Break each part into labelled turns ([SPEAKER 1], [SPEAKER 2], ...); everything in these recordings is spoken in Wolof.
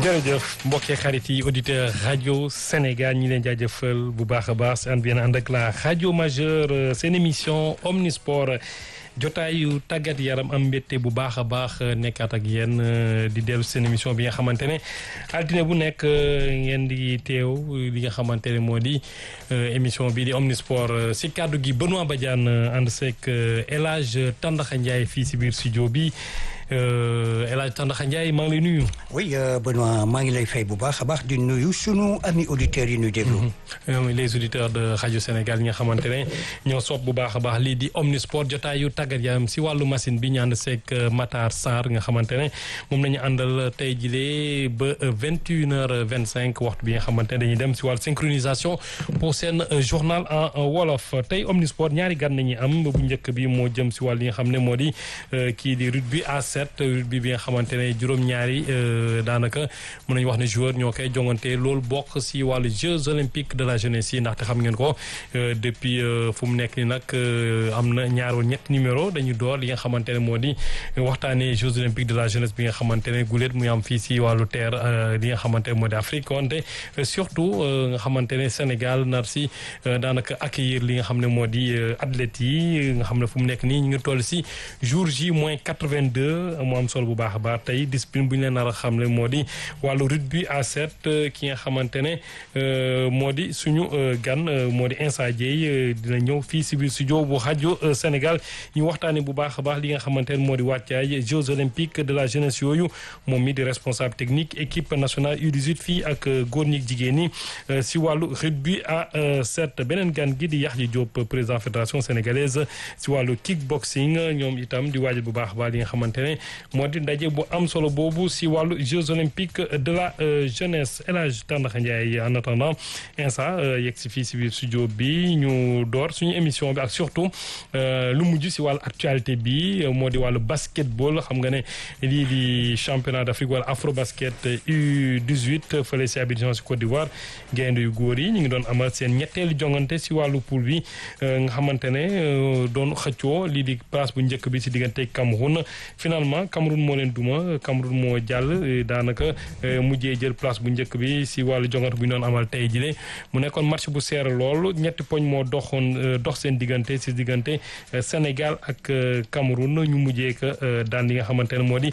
[SPEAKER 1] jërëjëf mbokki xarit yi auditeur rajo Sénégal ñi leen jaajëfal bu baax a baax si ànd bi ànd ak la rajo majeure seen émission omnisport jotaayu tàggat yaram am mbette bu baax a baax nekkaat ak yéen di dellu seen émission bi nga xamante ne altine bu nekk ngeen di teew li nga xamante ne moo di émission bi di omnisport si kàddu gi Benoît Badiane ànd seeg El Hadj Tandaxa Ndiaye fii si biir studio bi El Hadj Tandaxa Ndiaye maa ngi lay nuyu.
[SPEAKER 2] oui Benoît maa ngi lay fay bu baax a baax di nuyu sunu ami auditeurs yi ñuy déglu.
[SPEAKER 1] les auditeurs de rajo Sénégal ñi nga xamante ne ñoo sopp bu baax a baax lii di omnisport jotaayu tàggat yaram si wàllu machine bi ñu ànd seeg Matar Sarr nga xamante ne moom la ñu àndal tey jilee ba vingt et une heures vingt cinq waxtu bi nga xamante ne dañuy dem si wàllu synchronisation pour seen journal en wolof tey omnisport ñaari gan nañu am bu njëkk bi moo jëm si wàll yi nga xam ne moo di kii di rugby à sept rugby bi nga xamante ne juróom-ñaari daanaka mën nañu wax ne joueur ñoo koy jongante loolu bokk si wàllu Jeux olympiques de la jeunesse yi ndaxte xam ngeen ko depuis fu mu nekk ni nag am na ñaar wala ñetti numéro dañu door li nga xamante ne moo di waxtaanee Jeux olympiques de la jeunesse bi nga xamante ne guléet muy am fii si wàllu terre li nga xamante ne moo di Afrique wante surtout nga xamante ne Sénégal nar si daanaka accueillir li nga xam ne moo di athlètes yi nga xam ne fu mu nekk nii ñu ngi toll si jour J moins quatre-vingt-deux mu am solo bu baax a baax tey discipline bu ñu leen nar a xam ne moo di wàllu rugby à sept ki nga xamante ne moo di suñu gan moo di Insa Dieye dina ñëw fii si biir studio bu rajo Sénégal ñu waxtaanee bu baax a baax li nga xamante ne moo di wàccaay Jeux olympiques de la jeunesse yooyu moom mi di responsable technique équipe nationale U18 fii ak góor ñi jigéen ñi si wàllu rugby à sept beneen gan gi di Yaxya Diop président fédération sénégalaise si wàllu kickboxing ñoom itam di waajal bu baax a baax li nga xamante ne moo di ndaje bu am solo boobu si wàllu Jeux olympiques de la jeunesse El Hadj Tandaxa Ndiaye en attendant insa yegg si fii si biir studio bi ñu door suñu émission bi ak surtout lu mujj si wàllu actualité bi moo di wàllu basketball xam nga ne lii di championnat d'Afrique wala afro basket U18 fële si Abidjan si Côte d'Ivoire gaynde yu góor yi ñu ngi doon amal seen ñetteelu jongante si wàllu poule bi nga xamante ne doon xëccoo lii di place bu njëkk bi si diggante Cameroun finalement Cameroun moo leen duma Cameroun moo jàll daanaka mujjee jël place bu njëkk bi si wàllu jongante bu ñu doon amal tey jile mu nekkoon match bu seer lool ñetti poñ moo doxoon dox seen diggante si diggante Sénégal ak Cameroun ñu mujjee ko daan li nga xamante ne moo di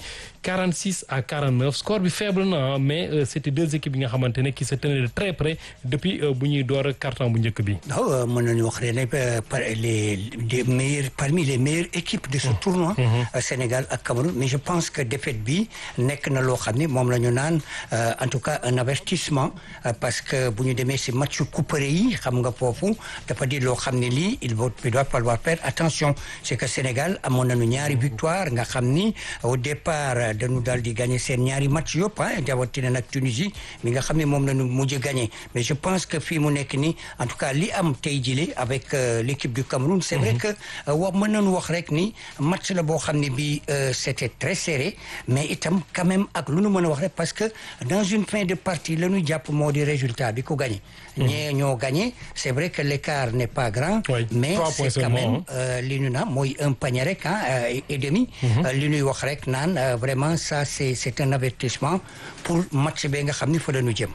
[SPEAKER 1] 46 à 49 score bi faible na mais c'était deux équipes yi nga xamante ne qui se tenaient de très près depuis bu ñuy door carton bu njëkk bi.
[SPEAKER 2] waaw mën nañu wax ne par les les meilleurs parmi les meilleures équipes de ce tournoi. Sénégal ak Cameroun mais je pense que défaite bi nekk na loo xam ne moom la ñu naan en tout cas un avertissement parce que bu ñu demee si match couperé yi xam nga foofu dafa di loo xam ne lii il doit falloir faire attention c'est que Sénégal amoon nañu ñaari victoire nga xam ni au départ dañu daal di gagner seen ñaari match yëpp ah jawatina nag Tunisie mi nga xam ne moom la ñu mujj gagner mais je pense que fii mu nekk nii en tout cas li am tey jile avec l'équipe du Cameroun c'est vrai que wax mën nañu wax rek ni match la boo xam ne bi c'était très serré mais itam quand même ak lu nu mën a wax rek parce que dans une fin de partie la ñu jàpp moo di résultat bi ko gagné ñee ñoo gagné c'est vrai que l'écart n'est pas grand mais c'est quand même li ñu naan mooy un panier rek ah et demi li ñuy wax rek naan vraiment ça c'est c'est un avertissement pour match bi nga xam ni fa la ñu jëm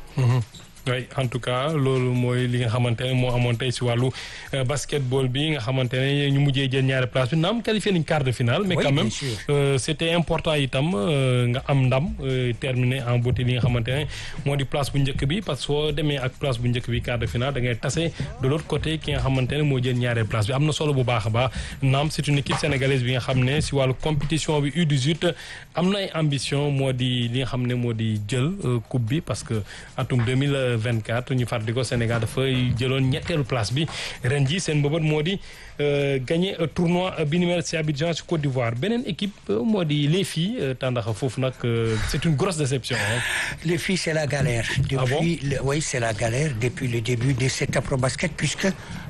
[SPEAKER 1] oui en tout cas loolu mooy li nga xamante ne moo amoon tey si wàllu basketball bi nga xamante ne ñu mujjee jël ñaari place bi naam qualifié nañ quart de finale mais quand même c'était important itam nga am ndam terminé en beauté li nga xamante ne moo di place bu njëkk bi parce que soo demee ak place bu njëkk bi quart de finale da ngay tase de l'autre côté ki nga xamante ne moo jël ñaari place bi am na solo bu baax a baax naam c'est une équipe sénégalaise bi nga xam ne si wàllu compétition bi U18 am na ay ambition moo di li nga xam ne moo di jël coupe bi parce que atum 2000 24 ñu fàttali ko Sénégal dafay jëloon ñetteelu place bi ren ji seen mbëbët moo di gagné tournoi bi ni mel ci Abidjan ci Côte d'Ivoire beneen équipe moo di les filles tàndaxa foofu nag c'est une grosse déception
[SPEAKER 2] les filles c'est la galère depuis
[SPEAKER 1] ah bon?
[SPEAKER 2] le, oui c'est la galère depuis le début de cet afro-basket puisque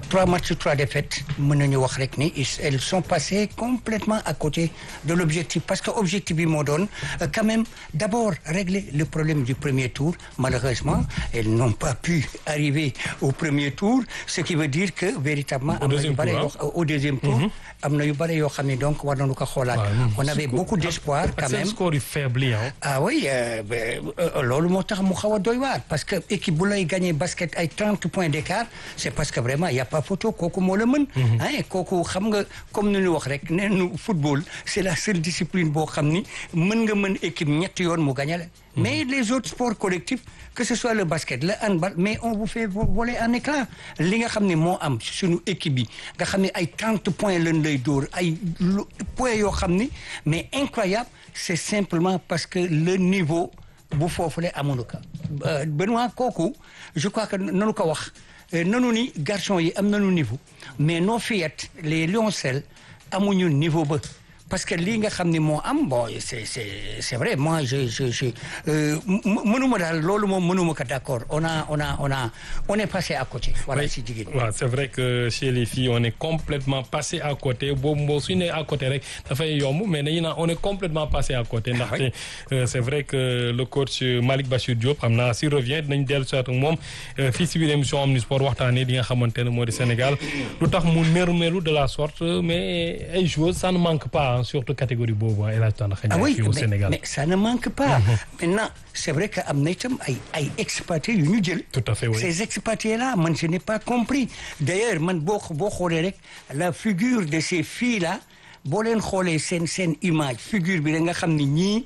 [SPEAKER 2] trois matchs trois défaites mën nañu wax rek ni elles sont passées complètement à côté de l'objectif parce que objectif bi moo doon quand même d'abord régler le problème du premier tour malheureusement elles n'ont pas pu arriver au premier tour ce qui veut dire que véritablement am na yu bëri au deuxième tour am na yu bëri yoo xam ne donc war nañu ko xoolaat on avait beaucoup d'espoir quand même
[SPEAKER 1] score yu faible yi
[SPEAKER 2] ah oui loolu moo tax mu xaw a doy waar parce que équipe bu lay gagné basket ay trente points d'écart c'est parce que vraiment y a pas photo kooku moo la mën ah kooku xam nga comme ni ñu wax rek nee nu football c'est la seule discipline boo xam ni mën nga mën équipe ñetti yoon mu gagné la mais les autres sports collectifs que ce soit le basket le handball mais on vous fait voler en éclat li nga xam ne moo am suñu équipe bi nga xam ne ay trente points lañ lay dóor ay points yoo xam ni mais incroyable c'est simplement parce que le niveau bu foofule amuñu ko Benoît kooku je crois que nanu ko wax nanu ni garçon yi am nañu niveau mais nos fillettes les lioncelles amuñu niveau ba parce que lii nga xam ni moo am bon c'est c'est c'est vrai moi je je je mënuma daal loolu moom mënuma ko d'accord on a on a on a on est passé à côté. voilà si jigéen ñi.
[SPEAKER 1] waaw c'est vrai que chez les filles on est complètement passé à côté boobu boo suñu nee à côté rek dafay yomb mais dañuy naan on est complètement passé à côté. ndaxte c'est vrai que le coach Malick Bachir Diop xam naa s'il revient dinañ dellu si waat ak moom fii si biir émission Omnisport waxtaanee li nga xamante ne moo di Sénégal lu tax mu nërmeelu de la sorte mais ay joueurs ça ne manque pas. surtout catégorie boobu El Hadj Tandakha Ndiaye fii au Sénégal
[SPEAKER 2] mais ça ne manque pas. maintenant c'est vrai que am na itam ay ay expatriés yu ñu jël.
[SPEAKER 1] tout à fait oui
[SPEAKER 2] ces expatriés là man je n'ai pas compris d'ailleurs man boo boo xoolee rek la figure de ces filles là boo leen xoolee seen seen image figure bi da nga xam ni ñii.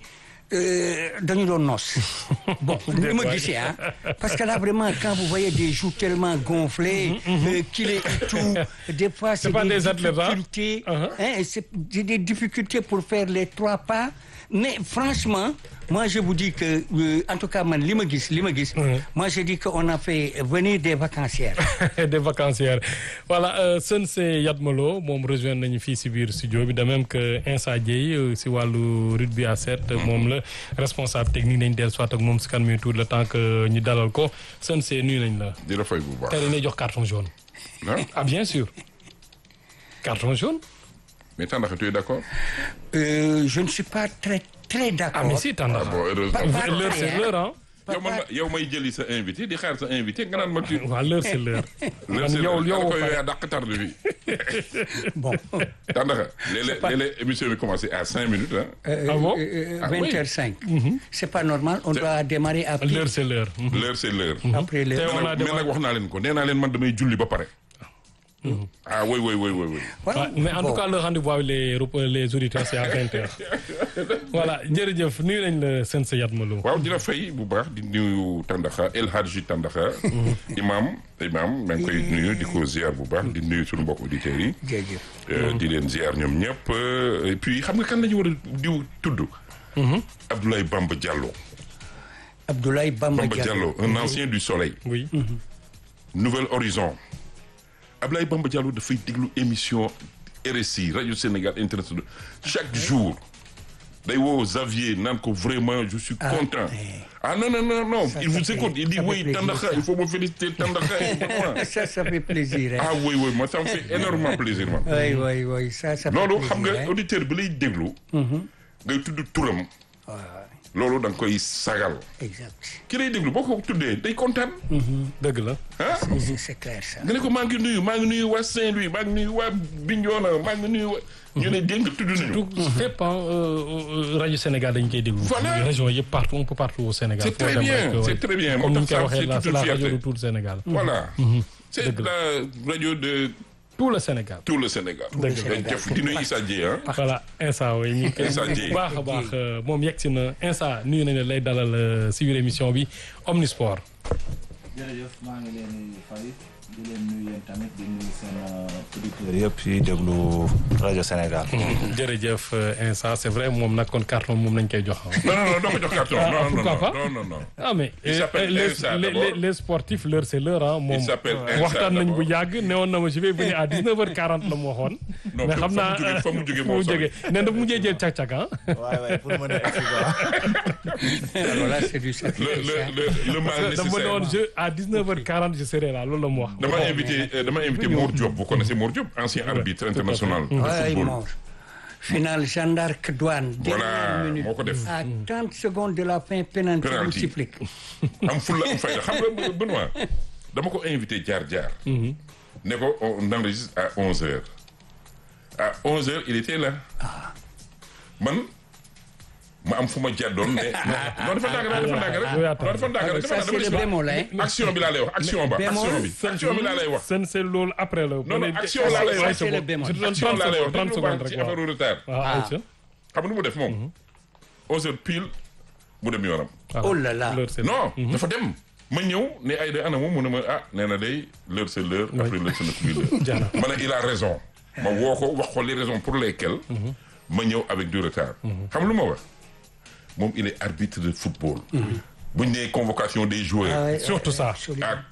[SPEAKER 2] dañu doon noos bon ni ma gisee ah parce que là vraiment quand vous voyez des joues tellement gonflées kilé et tout des fois c'est des difficultés hein c'est des difficultés pour faire les trois pas mais franchement moi je vous dis que en tout cas man li ma gis li ma gis moi je dis que on a fait venir des vacancières
[SPEAKER 1] des vacancières voilà Sensei Yatmalo moom rejoindre nañu fii si biir studio bi de même que Insa Dieye si wàllu rugby à sept moom la responsable technique nañ dellu soit ak moom si kan mi tout le temps que ñu dalal ko Sensei nuyu nañ la
[SPEAKER 3] di la fay bu baax
[SPEAKER 1] tey dañuy jox carton jaune ah bien sûr carton jaune
[SPEAKER 3] mais Tandakha tu es d'accord
[SPEAKER 2] euh, je ne suis pas très très d'accord
[SPEAKER 1] ah mais si Tandakha
[SPEAKER 3] bon heureusement
[SPEAKER 1] l'heure c'est l'heure ah
[SPEAKER 3] yow man yow may jëli sa invité di xaar sa invité nga naan ma tu
[SPEAKER 1] waaw l'heure c'est l'heure
[SPEAKER 3] l'heure c'est
[SPEAKER 1] yow
[SPEAKER 3] l'heure
[SPEAKER 1] yow
[SPEAKER 3] ko yow yaa dàq tarde bi
[SPEAKER 2] bon
[SPEAKER 3] Tandakha léeg-léeg léeg-léeg émission bi commencé à cinq minutes ah
[SPEAKER 1] Ah bon
[SPEAKER 3] Ah oui.
[SPEAKER 2] vingt heures cinq c'est pas normal on doit démarrer à
[SPEAKER 1] l'heure c'est l'heure
[SPEAKER 3] l'heure c'est l'heure
[SPEAKER 2] après le
[SPEAKER 1] Te on a
[SPEAKER 3] mais nag wax naa leen ko nee naa leen man damay julli ba pare ah oui oui oui oui oui
[SPEAKER 1] Ouais, mais en tout cas le rendez-vous avec les rep- les auditeurs c'est à 20h voilà jërëjëf nuyu nañ la Sensei Yatmalo
[SPEAKER 3] waaw dina fay bu baax di nuyu Tandakha El Hadji Tandakha imam imam maa ngi koy nuyu di ko ziar bu baax di nuyu suñu mbokk auditeurs yi
[SPEAKER 2] jërëjëf
[SPEAKER 3] Euh, di leen ziar ñoom ñëpp euh, et puis xam nga kan la ñu war a diw tudd Abdoulaye Bamba Diallo
[SPEAKER 2] Abdoulaye Bamba
[SPEAKER 3] Bamba
[SPEAKER 2] Diallo
[SPEAKER 3] Diallo un ancien du soleil
[SPEAKER 1] oui
[SPEAKER 3] Nouvel Horizon Abdoulaye Bamba Diallo dafay déglu émission RSI rajo Sénégal international chaque jour day woo Xavier naan ko vraiment je suis content ah non non non non
[SPEAKER 2] Ça,
[SPEAKER 3] il
[SPEAKER 2] ça
[SPEAKER 3] vous
[SPEAKER 2] fait-
[SPEAKER 3] écoute il dit
[SPEAKER 2] ça fait
[SPEAKER 3] oui
[SPEAKER 2] plaisir,
[SPEAKER 3] Tandakha
[SPEAKER 2] ça.
[SPEAKER 3] il faut me féliciter Tandakha et moi.
[SPEAKER 2] ça ça fait plaisir hein.
[SPEAKER 3] ah oui oui moi ça me fait énormément plaisir man
[SPEAKER 2] oui oui oui ça ça fait
[SPEAKER 3] loolu
[SPEAKER 2] plaisir,
[SPEAKER 3] xam nga
[SPEAKER 2] hein.
[SPEAKER 3] auditeur bi lay déglu ngay tudd turam loolu da nga koy sagal
[SPEAKER 2] exact
[SPEAKER 3] ki lay déglu boo ko tuddee day kontaan
[SPEAKER 1] dëgg la
[SPEAKER 3] ah
[SPEAKER 2] c'est c'est clair ça
[SPEAKER 3] nga ne ko maa ngi nuyu maa ngi nuyu waa Saint-Louis maa ngi nuyu waa Bignona maa ngi nuyu waa ñu ne dégg nga tudd nañu
[SPEAKER 1] tout fépp ah rajo Sénégal dañ koy déglu.
[SPEAKER 3] Voilà.
[SPEAKER 1] région yëpp partout un peu partout au Sénégal.
[SPEAKER 3] C'est
[SPEAKER 1] foo
[SPEAKER 3] très
[SPEAKER 1] dem
[SPEAKER 3] bien,
[SPEAKER 1] rek, ouais.
[SPEAKER 3] c'est très bien.
[SPEAKER 1] comme ni
[SPEAKER 3] Moo
[SPEAKER 1] ñu koy
[SPEAKER 3] tax
[SPEAKER 1] waxee la
[SPEAKER 3] c'est
[SPEAKER 1] c'est
[SPEAKER 3] toute
[SPEAKER 1] la
[SPEAKER 3] une
[SPEAKER 1] radio de
[SPEAKER 3] fierté.
[SPEAKER 1] tout le Sénégal.
[SPEAKER 3] voilà c'est
[SPEAKER 1] Dëgg
[SPEAKER 3] la radio de
[SPEAKER 1] tout le Sénégal.
[SPEAKER 3] tout le Sénégal
[SPEAKER 1] Dëgg la.
[SPEAKER 3] dañ def di nuyu Issa Dieye ah
[SPEAKER 1] voilà Insa oui ñu ngi koy
[SPEAKER 3] Insa
[SPEAKER 1] bu
[SPEAKER 3] Dieye.
[SPEAKER 1] baax a baax euh, moom yegg si na Insa nuyu nañu lay dalal euh, si biir émission bi Omnisport.
[SPEAKER 4] jërëjëf maa ngi leen di fay di leen nuyu yéen tamit di nuyu seen auditeurs yëpp yi déglu rajo Sénégal.
[SPEAKER 1] jërëjëf euh, Insa c'est vrai moom nag kon carton moom lañ koy jox ah.
[SPEAKER 3] non non non doo ko jox carton
[SPEAKER 1] Ah,
[SPEAKER 3] non non
[SPEAKER 1] pourquoi pas
[SPEAKER 3] non non non
[SPEAKER 1] ah mais
[SPEAKER 3] Il
[SPEAKER 1] euh,
[SPEAKER 3] s'appelle
[SPEAKER 1] les,
[SPEAKER 3] Insa,
[SPEAKER 1] les,
[SPEAKER 3] d'abord.
[SPEAKER 1] les, les sportifs l'heure c'est l'heure ah moom
[SPEAKER 3] Il s'appelle Insa,
[SPEAKER 1] waxtaan nañ bu
[SPEAKER 3] d'abord.
[SPEAKER 1] yàgg newoon na ma je vais venir à 19h40 la mu waxoon.
[SPEAKER 3] Non,
[SPEAKER 1] mais
[SPEAKER 3] fa-
[SPEAKER 1] xam
[SPEAKER 3] fa mu
[SPEAKER 1] naa
[SPEAKER 3] jógee- fa mu jógee
[SPEAKER 1] fu
[SPEAKER 3] moo
[SPEAKER 1] mu
[SPEAKER 3] sori.
[SPEAKER 1] jógee nee na mujjee jël càq-càq ah.
[SPEAKER 4] waay waay pour mën a egsi quoi.
[SPEAKER 2] alors là c'est du
[SPEAKER 3] le
[SPEAKER 2] sacrifice.
[SPEAKER 3] le
[SPEAKER 2] hein.
[SPEAKER 3] le le mal
[SPEAKER 1] dama
[SPEAKER 3] nécessaire.
[SPEAKER 1] doon je à 19h40 je serai là loolu la mu wax.
[SPEAKER 3] dama invité euh, dama invité Mor Diop vous connaissez Mor Diop ancien arbitre international de
[SPEAKER 2] Ouais,
[SPEAKER 3] football
[SPEAKER 2] mort. Finale Jeanne d'Arc douane.
[SPEAKER 3] Voilà,
[SPEAKER 2] dernière minute.
[SPEAKER 3] moo ko def.
[SPEAKER 2] à 30 secondes de la fin penalty
[SPEAKER 3] Penalty.
[SPEAKER 2] multiplique.
[SPEAKER 3] am fulla am fayda xam nga Benoît dama ko invité jaar jaar ne ko on enregistre à 11 heures à 11 heures il était là man ma am fu ma jàddoon mais non dafa ndànk rek dafa ndànk rek non dafa ndànk rek
[SPEAKER 2] ça
[SPEAKER 3] dafa
[SPEAKER 2] c'est le
[SPEAKER 3] ndànk
[SPEAKER 2] bémol hein.
[SPEAKER 3] action bi laa lay wax action ba
[SPEAKER 2] bémol,
[SPEAKER 3] action bi action bi laa lay wax
[SPEAKER 1] seen c'est loolu après la.
[SPEAKER 3] non non action laa lay wax
[SPEAKER 2] c'est le bémol.
[SPEAKER 1] je te donne
[SPEAKER 3] action
[SPEAKER 1] 30
[SPEAKER 3] laa lay wax
[SPEAKER 1] secondes 30
[SPEAKER 3] dañu
[SPEAKER 1] secondes
[SPEAKER 3] baax ci
[SPEAKER 1] rek waaw.
[SPEAKER 3] affaire retard
[SPEAKER 1] waaw ayca.
[SPEAKER 3] xam nga nu mu def moom 11 heures pile mu dem yoonam
[SPEAKER 2] Oh là là.
[SPEAKER 1] L'heure, c'est-
[SPEAKER 3] non dafa dem ma ñëw ne ay da ana moom mu ne ma ah nee na day l'heure c'est l'heure après l'heure ce n'est plus l'heure
[SPEAKER 1] Jaana.
[SPEAKER 3] ma ne il a raison ma woo ko wax ko les raisons pour lesquelles ma ñëw avec du retard xam lu ma wax moom il est arbitre de football bu ñu nee convocation des joueurs
[SPEAKER 2] Ah ouais,
[SPEAKER 1] Surtout
[SPEAKER 2] ouais,
[SPEAKER 1] ça.
[SPEAKER 2] absolument.
[SPEAKER 3] à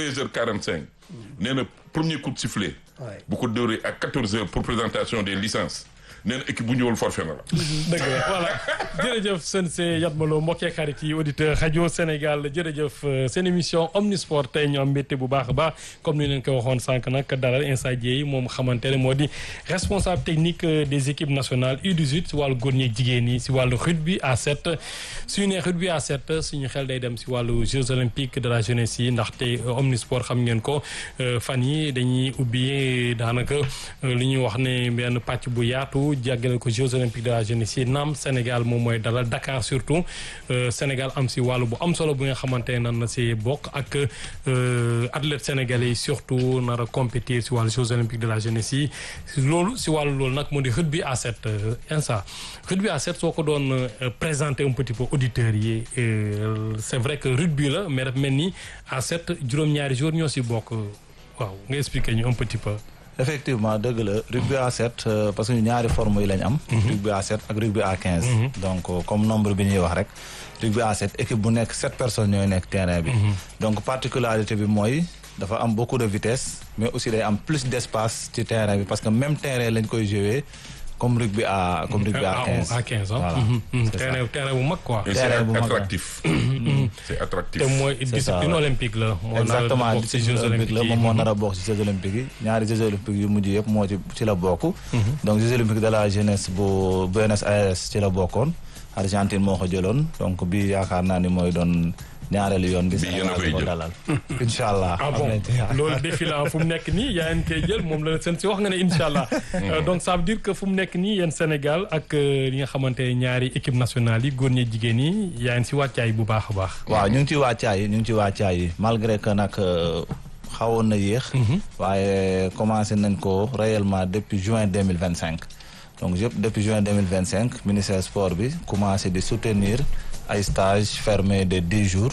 [SPEAKER 3] 13h45 nee na premier coup de sifflet
[SPEAKER 2] Ouais.
[SPEAKER 3] bu ko dóoree à 14h pour présentation des licences nee na équipe bu ñëwul forfait na la
[SPEAKER 1] dëgg la voilà jërëjëf Sensei Yatma Lo mbokkee xarit yi auditeur rajo Sénégal jërëjëf euh, seen émission Omnisport tey ñu am mbégte bu baax a baax comme ni leen ko waxoon sànq nag dalal Instant Dieye moom xamante ne moo di responsable technique euh, des équipes nationales U18 si wàllu góor ñi ak jigéen ñi si wàllu rugby à 7 suñu nee rugby à 7 suñu xel day dem si wàllu Jeux olympiques de la jeunesse yi ndaxte euh, Omnisport xam ngeen ko euh, fan yi dañuy ubbi daanaka euh, li ñuy wax ne benn pàcc bu yaatu jàggale ko Jeux olympiques de la jeunesse yi naam Sénégal moom mooy dalal Dakar surtout euh, Sénégal am si wàllu bu am solo bu nga xamante ne nan na si bokk ak euh, athlètes sénégalais yi surtout nar a compétir si wàllu Jeux olympiques de la jeunesse yi loolu si wàllu loolu nag moo di rugby à 7 insa rugby à 7 soo ko doon euh, présenter un petit peu auditeurs yi euh, c'est vrai que rugby la mais dafa mel ni à 7 juróom-ñaari jours ñoo si bokk waaw nga expliquer ñu un petit peu.
[SPEAKER 4] effectivement dëgg la rugby à 7 euh, parce que ñu ñaari forme yi lañ am. rugby à 7 ak rugby à 15. donc euh, comme nombre bi ñuy wax rek rugby à 7 équipe bu nekk 7 personnes ñooy nekk terrain bi. donc particularité bi mooy dafa am beaucoup de vitesse mais aussi day am plus d'espace ci terrain bi parce que même terrain lañ koy jouer comme rugby à comme rugby à 15.
[SPEAKER 1] à 15 ans.
[SPEAKER 4] Voilà,
[SPEAKER 1] Mhm, mhm.
[SPEAKER 4] c'est ça.
[SPEAKER 1] terrain terrain bu mag quoi.
[SPEAKER 3] et
[SPEAKER 4] Terrain
[SPEAKER 3] c'est
[SPEAKER 4] bu mag la.
[SPEAKER 3] attractif c'est attractif
[SPEAKER 1] te mooy
[SPEAKER 4] ça,
[SPEAKER 1] discipline
[SPEAKER 4] ouais.
[SPEAKER 1] olympique la. moo nar a
[SPEAKER 4] exactement
[SPEAKER 1] bokk ci
[SPEAKER 4] discipline
[SPEAKER 1] Jeux
[SPEAKER 4] olympique la
[SPEAKER 1] olympiques yi.
[SPEAKER 4] moom moo nar a bokk ci Jeux olympiques yi ñaari Jeux olympiques yu mujj yëpp moo ci ci la bokk donc Jeux olympiques de la jeunesse bu Buenos Aires ci la bokkoon Argentine moo ko jëloon donc bi yaakaar naa ni mooy doon ñaareelu yoon bi
[SPEAKER 3] Bi yéen a
[SPEAKER 4] Sénégal
[SPEAKER 3] koy
[SPEAKER 4] di ko
[SPEAKER 3] jël.
[SPEAKER 4] dalal incha allah
[SPEAKER 1] ah
[SPEAKER 4] am
[SPEAKER 1] bon
[SPEAKER 4] nañ ci yaakaar.
[SPEAKER 1] loolu défi la fu mu nekk nii yaa ngi koy jël moom la seen si wax nga ne incha allah. Euh, donc ça veut dire que fu mu nekk nii yéen Sénégal ak euh, li nga xamante ne ñaari équipe nationale yi góor ñi jigéen yi yaa ngi si wàccaay bu baax a baax.
[SPEAKER 4] waaw ñu ngi ci wàccaay yi ñu ngi ci wàccaay yi malgré que nag euh, xawoon na yéex waaye commencé nañ ko réellement depuis juin 2025 donc yëpp depuis juin 2025 ministère sport bi commencé di soutenir ay stages fermés de dix jours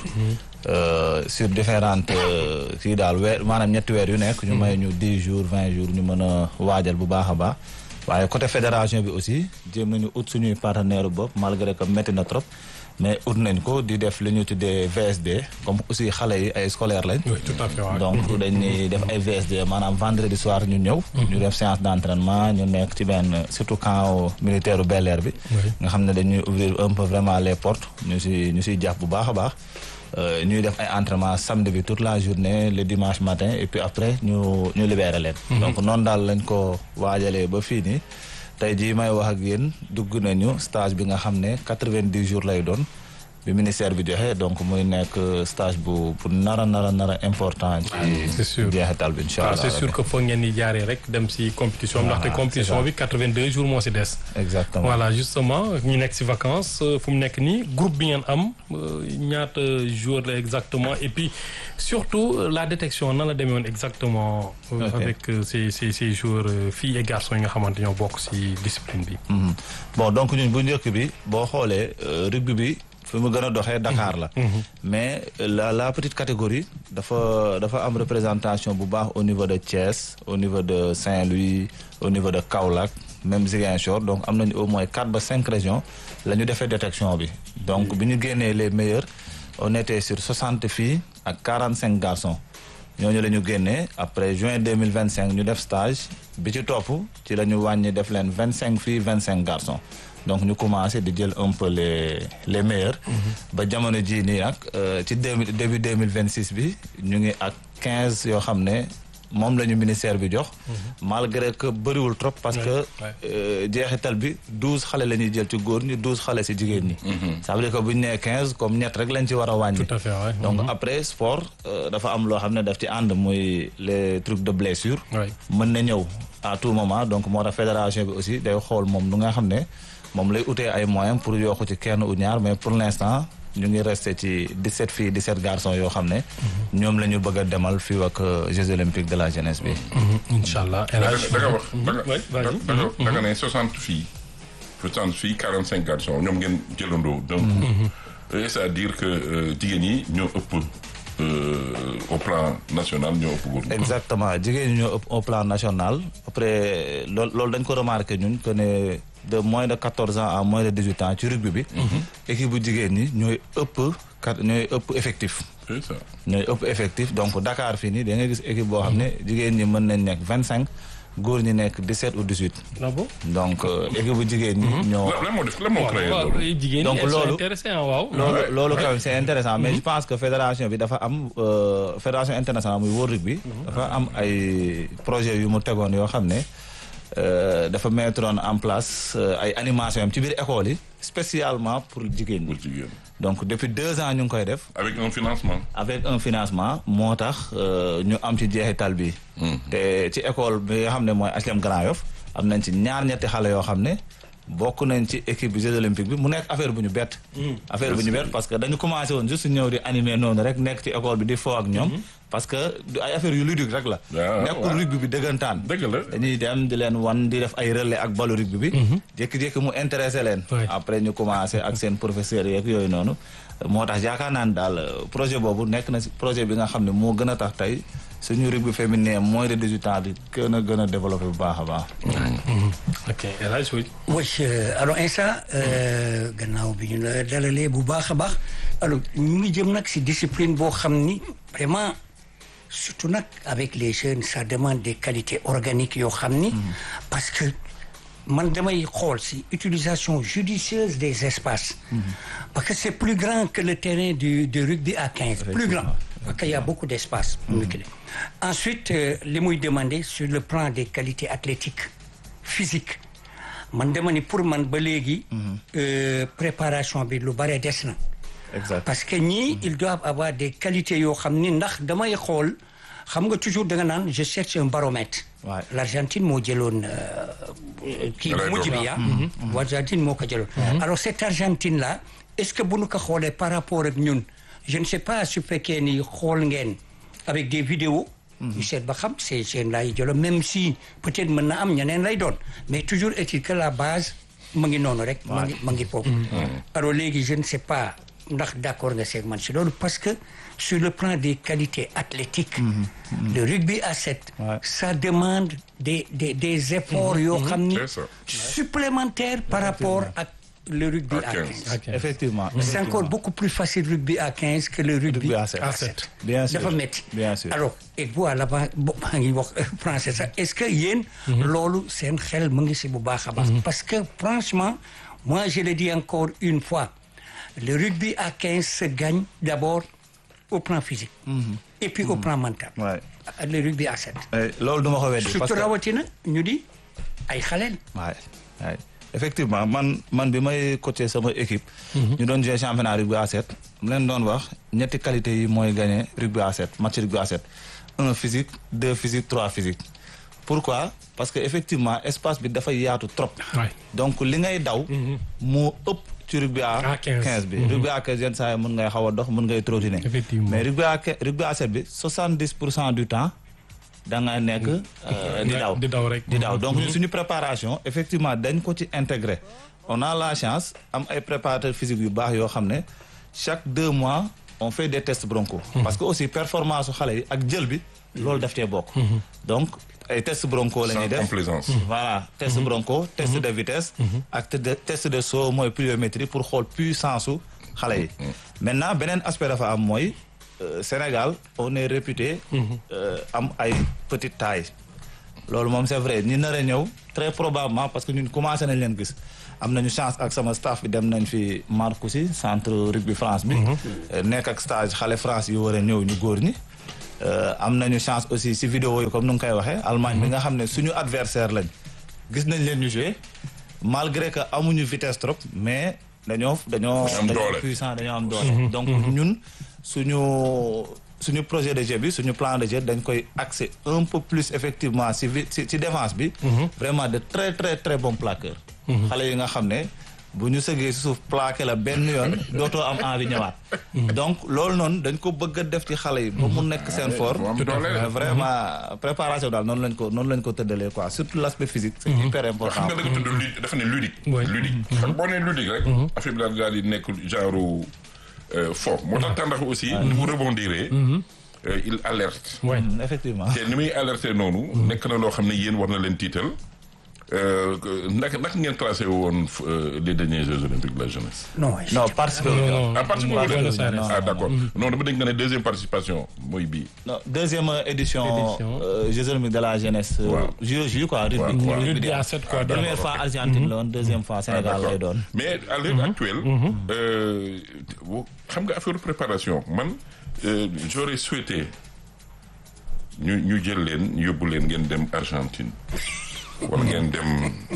[SPEAKER 4] euh, sur différentes euh, kii daal weer maanaam ñetti weer yu nekk ñu may ñu dix jours vingt jours ñu mën a waajal bu baax a baax waaye côté fédération bi aussi jéem nañu ut suñuy partenaire bopp malgré que métti na trop mais ut nañ ko di def li ñu tuddee VSD comme aussi xale yi ay scolaire lañ
[SPEAKER 1] oui tout à fait waaw.
[SPEAKER 4] donc dañuy def ay VSD maanaam vendredi soir ñu ñëw ñu def séance d'entraînement ñu nekk ci benn surtout camp militaire u Bel Air bi nga xam ne dañuy ouvrir un peu vraiment les portes ñu si ñu siy jàpp bu baax a baax Euh, ñuy def ay entraînement samedi bi toute la journée le dimanche matin et puis après ñu ñu libéré leen donc noonu daal lañ ko waajalee ba fii nii tey jii may wax ak yéen dugg nañu stage bi nga xam ne quatre-vingt-dix jours lay doon bi ministère bi joxe donc muy nekk stage bu bu nara nara nara important
[SPEAKER 1] c'est
[SPEAKER 4] ci
[SPEAKER 1] sûr.
[SPEAKER 4] jeexital bi incha
[SPEAKER 1] waaw
[SPEAKER 4] allah
[SPEAKER 1] c'est sûr que foog ngeen di jaaree rek dem si compétition bi
[SPEAKER 4] Voilà,
[SPEAKER 1] ndaxte compétition
[SPEAKER 4] c'est
[SPEAKER 1] bi 82 jours moo si des.
[SPEAKER 4] exactement
[SPEAKER 1] voilà justement ñu nekk si vacances euh, fu mu nekk nii groupe bi ngeen am euh, ñaata jours la exactement et puis surtout euh, la détection nan la demee woon exactement. euh,
[SPEAKER 4] Ok.
[SPEAKER 1] avec euh, ces ces ces joueurs euh, filles et garçons yi nga xamante ñoo bokk si discipline bi.
[SPEAKER 4] Mhm. bon donc ñun bu njëkk bi boo xoolee euh, rugby bi fi mu gën a doxee Dakar la mais euh, la la petite catégorie dafa dafa am représentation bu baax au niveau de Thiès au niveau de Saint-Louis au niveau de Kaolack même Ziguinchor donc am nañu au moins quatre ba cinq régions la ñu defee détection bi donc bi ñu génnee les meilleurs on était sur soixante filles ak quarante cinq garçons ñooñu la ñu génnee après juin deux mille vingt cinq ñu def stage bi ci topp ci la ñu wàññi def leen vingt cinq filles vingt cinq garçons donc ñu commencé di jël un peu les les meilleurs ba jamono jii nii nag euh, ci deux mille début deux mille vingt six bi ñu ngi ak quinze yoo xam ne moom la ñu ministère bi jox malgré que bëriwul trop parce que
[SPEAKER 1] ouais.
[SPEAKER 4] euh, jeexital bi douze xale la ñuy jël ci góor ñi douze xale si jigéen ñi ça veut dire que bu ñu nee quinze comme ñett rek lañ ci war a wàññi
[SPEAKER 1] Tout à fait, ouais.
[SPEAKER 4] donc
[SPEAKER 1] Mhm.
[SPEAKER 4] après sport euh, dafa am loo xam ne daf ci ànd muy les trucs de blessure
[SPEAKER 1] Ouais.
[SPEAKER 4] mën na ñëw à tout moment donc moo tax fédération bi aussi day xool moom lu nga xam ne moom lay utee ay moyens pour yokku ci kenn ou ñaar mais pour l'instant ñu ngi resté ci 17 filles 17 garçons yoo xam ne ñoom la ñu bëgg a demal fii ak euh, Jeux olympiques de la jeunesse bi
[SPEAKER 1] Mhm, incha allah El
[SPEAKER 3] da
[SPEAKER 1] Hadj.
[SPEAKER 3] nga da nga wax da nga
[SPEAKER 1] Ouais,
[SPEAKER 3] da
[SPEAKER 1] vas-y.
[SPEAKER 3] da nga da nga ne soixante filles soixante filles quarante cinq garçons ñoom ngeen jëlandoo donc euh, c'est-à-dire que euh, jigéen ñi ñoo ëpp euh, au plan national ñoo ëpp góor ñi.
[SPEAKER 4] exactement jigéen ñi ñoo ëpp au plan national après loolu loolu dañ ko remarqué ñun que ne de moins de 14 ans à moins de 18 ans ci rugby bi équipe bu jigéen ñi ñooy ëpp kat ñooy ëpp effectif
[SPEAKER 3] c'est ça
[SPEAKER 4] ñooy ëpp effectif donc Dakar fii nii da ngay gis équipe boo xam ne jigéen ñi mën nañ nekk 25 góor ñi nekk 17 ou 18
[SPEAKER 1] Ah bon?
[SPEAKER 4] donc euh, équipe bu jigéen ñi ñoo
[SPEAKER 3] lan lan moo def lan moo créé
[SPEAKER 1] waaw
[SPEAKER 3] loolu.
[SPEAKER 1] jigéen ñi
[SPEAKER 4] Donc
[SPEAKER 1] elles sont
[SPEAKER 4] loolu-
[SPEAKER 1] intéressées, ah, waaw.
[SPEAKER 4] loolu
[SPEAKER 3] Ouais.
[SPEAKER 4] loolu quand même c'est intéressant mais je pense que fédération bi dafa am euh, fédération internationale muy World Rugby dafa am ay projet yu mu tegoon yoo xam ne euh, dafa mettre en place euh, ay animation am ci biir école yi spécialement pour jigéen ñi
[SPEAKER 3] pour jigéen
[SPEAKER 4] donc depuis deux ans ñu ngi koy def
[SPEAKER 3] avec un financement.
[SPEAKER 4] avec un financement moo tax euh, ñu am ci jeexital bi te ci école bi nga xam ne mooy HLM Grand Yoff am nañ ci ñaar ñetti xale yoo xam ne bokk nañ ci équipe bi Jeux olympiques bi mu nekk affaire bu ñu bett affaire bu ñu bett parce que dañu commencé woon juste ñëw di animer noonu rek nekk ci école bi di foo ak ñoom parce que du ay affaire yu ludique rek la
[SPEAKER 3] Ah,
[SPEAKER 4] nekkul
[SPEAKER 3] waaw.
[SPEAKER 4] rugby bi dëggantaan
[SPEAKER 3] dëgg la.
[SPEAKER 4] dañuy dem di leen wan di def ay relais ak balu rugby bi jékki-jékki mu intéressé leen
[SPEAKER 1] Ouais.
[SPEAKER 4] après ñu commencé ak seen professeurs yeeg yooyu noonu moo tax yaakaar naa ne daal euh, projet boobu nekk na si projet bi nga xam ne moo gën a tax tey suñu rugby féminin moins de 18 ans di gën a gën a développé bu baax a baax
[SPEAKER 1] ok El Hadj oui.
[SPEAKER 2] oui euh, alors Insa euh, gannaaw bi ñu la dalalee bu baax a baax alors ñu ngi jëm nag si discipline boo xam ni vraiment surtout nag avec les jeunes ça demande des qualités organiques yoo xam ni parce que man damay xool si utilisation judicieuse des espaces parce que c'est plus grand que le terrain du du rugby à 15 plus grand parce qu'il y a beaucoup d'espace ensuite euh, li muy demander sur le plan des qualités athlétiques physiques man dama ni pour man ba léegi euh, préparation bi lu bare des na
[SPEAKER 4] exact
[SPEAKER 2] parce que ñii ils doivent avoir des qualités yoo xam ni ndax damay xool xam nga toujours da nga naan je cherche un baromètre
[SPEAKER 4] Ouais.
[SPEAKER 2] l'Argentine moo jëloon euh, kii bu mujj bi ah l'Argentine moo ko jëloon alors cette Argentine là est-ce que bu nu ko xoolee par rapport ak ñun je ne sais pas su fekkee ni xool ngeen avec des vidéos ñu seet ba xam c'est seen lay jëlo même si peut-être mën na am ñeneen lay doon mais toujours est-il que la base ma ngi noonu rek ma ngi ma ngi foofu alors léegi je ne sais pas ndax d'accord nga seeg man si loolu parce que sur le plan des qualités athlétiques le rugby à 7
[SPEAKER 4] Ouais.
[SPEAKER 2] ça demande des des des efforts yoo xam ni
[SPEAKER 3] C'est ça.
[SPEAKER 2] supplémentaires par rapport ak le rugby
[SPEAKER 3] À
[SPEAKER 2] à
[SPEAKER 3] 15.
[SPEAKER 2] 15
[SPEAKER 1] ok
[SPEAKER 4] effectivement
[SPEAKER 2] c'est encore beaucoup plus facile rugby à 15 que le rugby
[SPEAKER 4] Rugby à sept.
[SPEAKER 2] à
[SPEAKER 4] À
[SPEAKER 2] 7
[SPEAKER 4] bien sûr
[SPEAKER 2] dafa métti
[SPEAKER 4] bien sûr
[SPEAKER 2] alors et vous là-bas bo maa ngi wax français sax est-ce que yéen loolu seen xel mu ngi si bu baax a baax parce que franchement moi je le dis encore une fois le rugby à 15 se gagne d'abord au plan physique et puis au plan mental
[SPEAKER 4] Ouais.
[SPEAKER 2] le rugby à 7
[SPEAKER 4] Eh, loolu duma ko weddi parce
[SPEAKER 2] surtout
[SPEAKER 4] que
[SPEAKER 2] rawatina ñu di ay xaleel
[SPEAKER 4] waay waay effectivement man man bi may coacher sama équipe ñu doon jouer championnat rugby à 7 mu leen doon wax ñetti qualité yi mooy gagner rugby à 7 match rugby à 7 un physique deux physique trois physique pourquoi parce que effectivement espace bi dafay yaatu trop
[SPEAKER 1] Ouais.
[SPEAKER 4] donc li ngay daw moo ëpp ci rugby à
[SPEAKER 1] À 15.
[SPEAKER 4] 15 bi rugby à 15 yenn saa yi mën ngay xaw a dox mën ngay trottiner
[SPEAKER 1] Effectivement.
[SPEAKER 4] mais rugby à que- rugby à 7 bi 70 pour cent du temps da ngay nekk euh, di daw
[SPEAKER 1] di daw rek.
[SPEAKER 4] di daw donc ñun suñu préparation effectivement dañ ko ci intégré on a la chance am ay préparateurs physiques yu baax yoo xam ne chaque deux mois on fait des tests bronco parce que aussi performance su xale yi ak jël bi loolu daf cee bokk donc ay tests bronco la ñuy
[SPEAKER 3] sans
[SPEAKER 4] def
[SPEAKER 3] complaisance.
[SPEAKER 4] voilà test bronco test de vitesse ak te- de test de saut mooy pliométrie pour xool puissance su xale yi maintenant beneen aspect dafa am mooy euh, Sénégal on est réputé euh, am ay petite taille loolu moom c'est vrai ñi nar a ñëw très probablement parce que ñun commencé nañ leen gis am nañu chance ak sama staff bi dem nañ fi Marcoussis centre rugby France bi nekk ak stage xale France yu war a ñëw ñu góor ñi am nañu chance aussi si vidéo yi comme nu nga koy waxee Allemagne bi nga xam ne suñu adversaire lañ gis nañ leen ñu jouer malgré que amuñu vitesse trop mais dañoo dañoo
[SPEAKER 3] am
[SPEAKER 4] dañoo
[SPEAKER 3] doole.
[SPEAKER 4] puissant dañoo am doole donc ñun suñu suñu projet de jeu bi suñu plan de jeu dañ koy axer un peu plus effectivement si vi- si si défense bi vraiment de très très très bons plaqueurs xale yi nga xam ne bu ñu sëgee si suuf plaqué la benn yoon dootoo am envie ñëwaat donc loolu noonu dañ ko bëgg a def ci xale yi ba mu nekk seen fort
[SPEAKER 3] mu am doole.
[SPEAKER 4] mais vraiment préparation daal noonu lañ ko noonu lañ ko tëddalee quoi surtout l'aspect physique c'est hyper
[SPEAKER 3] xam
[SPEAKER 4] important
[SPEAKER 3] nga da nga tudd ludique dafa ne ludique.
[SPEAKER 1] Oui.
[SPEAKER 3] ludique xam boo nee ludique rek. affaire bi daal daal di nekk genre euh, fort. moo tax tàndax aussi. ni mu rebondiree. euh, il alerte.
[SPEAKER 1] Ouais.
[SPEAKER 4] Mm, effectivement
[SPEAKER 3] te ni muy alerté noonu. nekk na loo xam ne yéen war na leen tiital. Euh, que- naka naka ngeen classé woon euh, les derniers Jeux olympiques de la jeunesse.
[SPEAKER 2] non
[SPEAKER 4] non parce que
[SPEAKER 1] Non, non.
[SPEAKER 3] à partir
[SPEAKER 1] Pas
[SPEAKER 3] de
[SPEAKER 1] Buenos Aires.
[SPEAKER 3] ah d'accord non dama dégg nga ne deuxième participation mooy bii.
[SPEAKER 4] non deuxième édition
[SPEAKER 1] Édition.
[SPEAKER 4] euh, Jeux olympiques de la jeunesse euh,
[SPEAKER 3] Waaw.
[SPEAKER 4] JOJ quoi rugby
[SPEAKER 3] Waaw,
[SPEAKER 4] rugby
[SPEAKER 3] waaw.
[SPEAKER 4] di
[SPEAKER 1] Rugby
[SPEAKER 4] am.
[SPEAKER 1] à sept quoi.
[SPEAKER 3] d'accord.
[SPEAKER 4] première fois Argentine la woon deuxième fois
[SPEAKER 3] Ah,
[SPEAKER 4] Sénégal
[SPEAKER 3] d'accord.
[SPEAKER 4] lay doon
[SPEAKER 3] mais à l'heure actuelle euh, xam nga affaire préparation man euh, j'aurais souhaité ñu ñu jël leen yóbbu leen ngeen dem Argentine wala ngeen dem